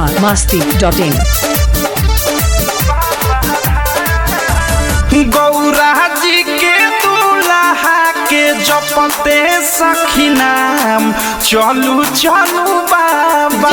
Bihar Masti dot in Gaura ji के दूल्हा के जपते सखी नाम चलू चलू बाबा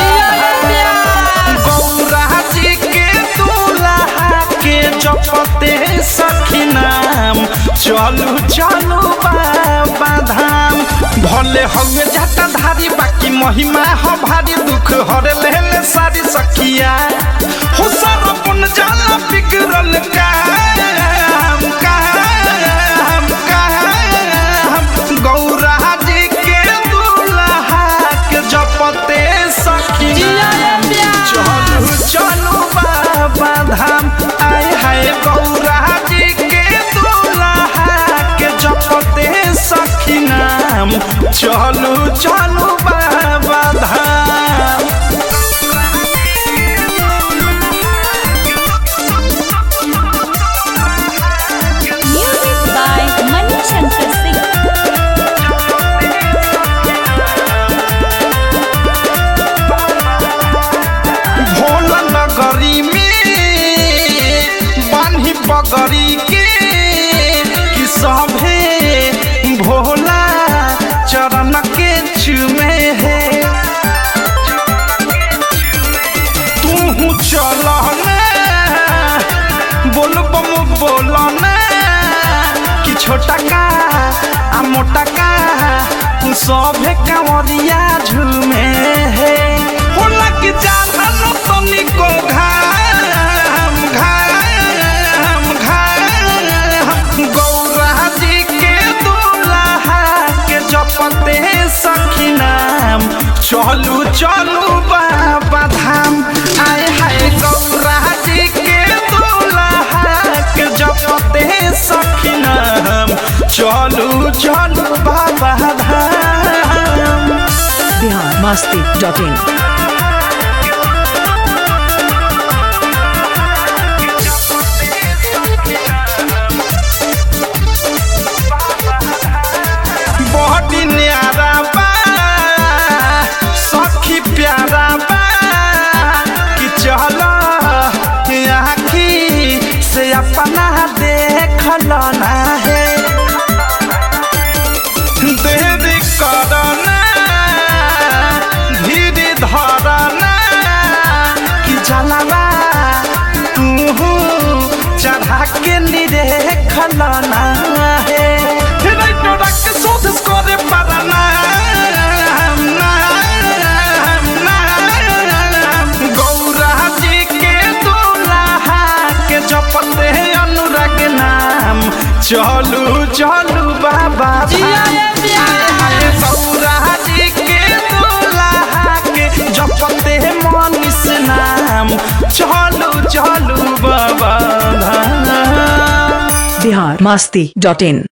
गौरा जी के दूल्हा के जपते सखी नाम चलू चलू बाबा धाम भले हमें जाता धारी बाकी महिमा हो भारी दुख हरे ले सारी सखिया हो सारा पुन जाला बिगड़ल काम काम काम गौरा जी के दूल्हा के जपते सखिया चलू चलू बाबा धाम आय हाय गौरा जी के दूल्हा के जपते सखी नाम चलू चलू बाबा धाम Music by Mani Shankar Singh. Bhola नगरी में बान्ही पगड़ी के कि सभे भोला चरण के चुमे है तू चल बोल बम बोल कि छोटा का आ मोटा का सभे कांवरिया झूमे है होला कि जान तनिको घाम घाम घाम गौरा जी के दूल्हा के जपते सखी नाम चलू चलू बाबा धाम आय हाय गौरा जी के दूल्हा के जपते सखी नाम चलू चलू बाबा धाम बिहार मस्ती डॉट इन बड़ी न्यारा बा सखी प्यारा बा कि चल आखी से अपना देख ना है देरी करना धीरे धरना कि जलवा तू चढ़ा के निरेख ना है राइटो रख शोध करे पारना गौरा जी के दूल्हा के जपते अनुराग नाम चलू चलू बाबा आए गौरा जी के दूल्हा के जपते मनीष नाम चलू चलू बाबा धाम बिहार मस्ती डॉट इन